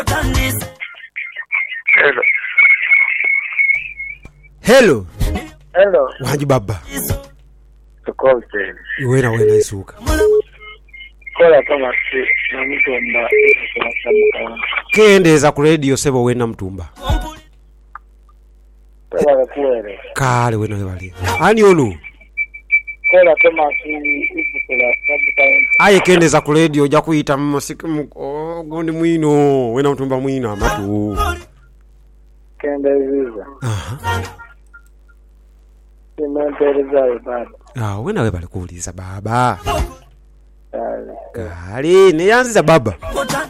Hello. hello Hello. wanji baba Tukoze. wena wena isuka Kola kama si na mtu amba tunasabuka. kendeza ku radio sebo wena mtumba Kola kuere. kale wena webali ani onu Kola kama si ipo tunasabuka. aye kendeza ku radio ja kuyita mmasiki gondi mwino wena mtumba mwino amatu Kenda ziza. Aha. Simentereza baba. Ah, wena webali kuuliza baba Kale. kale neyanziza baba